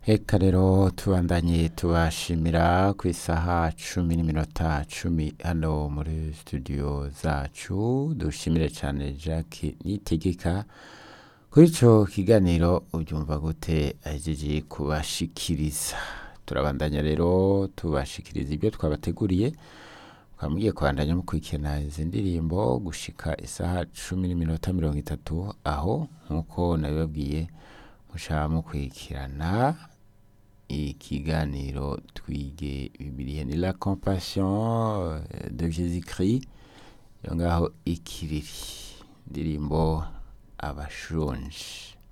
Eka rero tubandanye tubashimira ku isaha cumi n'iminota cumi hano muri studio zacu dushimire cyane Jacques Nitegeka kuri ico kiganiro ubyumva gute ahejeje kubashikiriza turabandanya rero tubashikiriza ibyo twabateguriye mugiye kubandanya mukurikirana izi ndirimbo gushika isaha cumi n'iminota mirongo itatu aho nk'uko nabibabwiye mushaka mukurikirana ikiganiro twige bibiliya ni la compassion de jésus christ yo ngaho ikiriri indirimbo abashonje